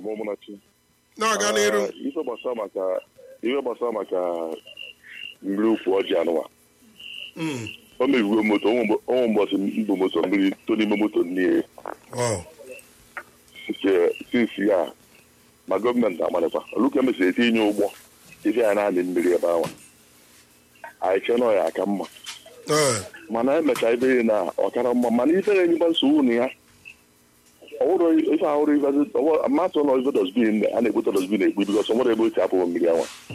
ọmụnachi na-aga n'iru Ah, ife gbasara maka ife gbasara maka mmiri ukwu ọjị anụwa Mm. o mebigo moto ọnwụ mbọsị mbụ moto mmiri to n'ime moto nne Wow. nke sisi ya ma gọọmenti amalịkwa oluka mesịrị etinye ụgbọ ife ya na-amị mmiri ebe ahụ anyị chee nọ ya aka mma Eh, mana emecha ibe ya na ọkara mma mana ife ga-enyekwa nsogbu na ya ọwụrụ ife ahụrụ ife amatụ nọ ife dosbin a na-ekpota dosbin ekpu bikọs nwere ebe o si apụ mmiri anwa